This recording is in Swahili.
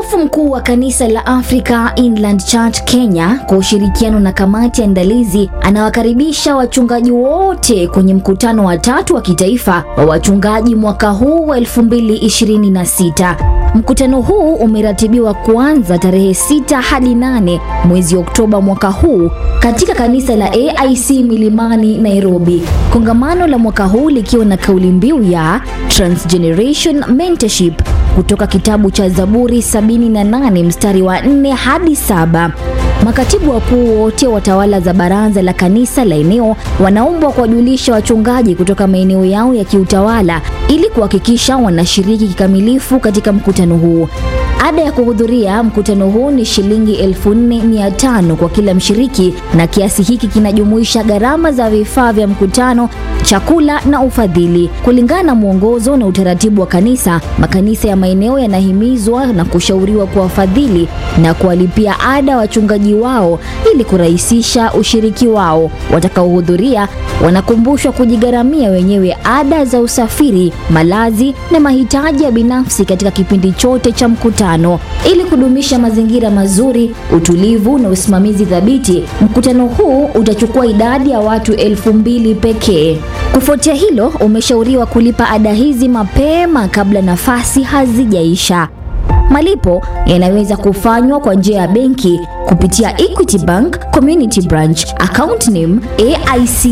Askofu mkuu wa kanisa la Africa Inland Church Kenya kwa ushirikiano na kamati ya andalizi anawakaribisha wachungaji wote kwenye mkutano wa tatu wa kitaifa wa wachungaji mwaka huu wa 2026. Mkutano huu umeratibiwa kuanza tarehe 6 hadi 8 mwezi Oktoba mwaka huu katika kanisa la AIC Milimani, Nairobi. Kongamano la mwaka huu likiwa na kauli mbiu ya Transgeneration Mentorship kutoka kitabu cha Zaburi 78 mstari wa 4 hadi 7. Makatibu wakuu wote wa tawala za baraza la kanisa la eneo wanaombwa kuwajulisha wachungaji kutoka maeneo yao ya kiutawala ili kuhakikisha wanashiriki kikamilifu katika mkutano huu. Ada ya kuhudhuria mkutano huu ni shilingi 4500 kwa kila mshiriki, na kiasi hiki kinajumuisha gharama za vifaa vya mkutano, chakula na ufadhili. Kulingana na mwongozo na utaratibu wa kanisa, makanisa ya maeneo yanahimizwa na kushauriwa kuwafadhili na kuwalipia ada wachungaji wao ili kurahisisha ushiriki wao. Watakaohudhuria wanakumbushwa kujigharamia wenyewe ada za usafiri, malazi na mahitaji ya binafsi katika kipindi chote cha mkutano. Ili kudumisha mazingira mazuri, utulivu na usimamizi thabiti, mkutano huu utachukua idadi ya watu elfu mbili pekee. Kufuatia hilo, umeshauriwa kulipa ada hizi mapema kabla nafasi hazijaisha. Malipo yanaweza kufanywa kwa njia ya benki kupitia Equity Bank Community Branch, account name AIC